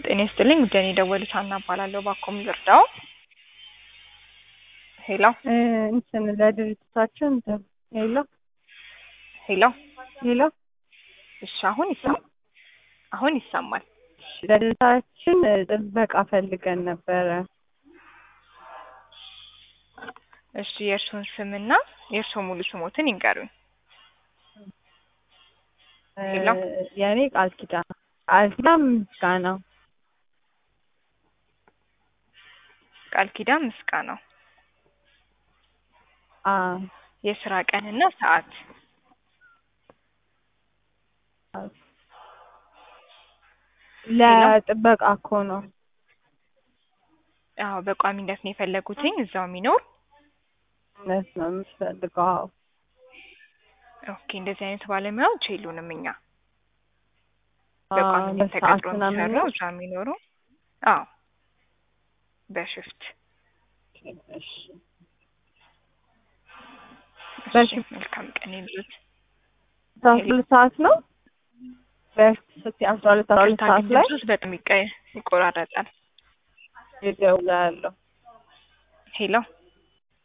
ጤና ይስጥልኝ ጉዳይ የደወሉት ሀና እባላለሁ። ባኮም ልርዳው? ሄሎ እንትን ለድርጅታችን እንትን ሄሎ ሄሎ ሄሎ እሺ፣ አሁን ይሰማል። አሁን ይሰማል። ለድርጅታችን ጥበቃ ፈልገን ነበረ። እሺ፣ የእርሱን ስምና የእርሱ ሙሉ ስሞትን ይንገሩኝ። ሄሎ የእኔ ቃል ኪዳን ቃል ኪዳን ምስጋናው ቃል ኪዳን ምስጋናው። አ የስራ ቀንና ሰዓት ለጥበቃ እኮ ነው። አዎ፣ በቋሚነት ነው የፈለጉትኝ እዛው የሚኖር እውነት ነው የምትፈልገው? አዎ። ኦኬ፣ እንደዚህ አይነት ባለሙያዎች የሉንም እኛ አ በቋሚነት በሰዓት ተቀጥሮ ምናምን የሚሰሩ ነው? እዛ የሚኖሩ አዎ፣ በሽፍት እሺ። እሺ፣ በሽፍት መልካም ቀን ይሉት። አስራ ሁለት ሰዓት ነው። በፊት ስትይ አስራ ሁለት አስራ ሁለት ሰዓት ላይ ድምፅሽ በጣም ይቀ- ይቆራረጣል። እደውላለሁ። ሄሎ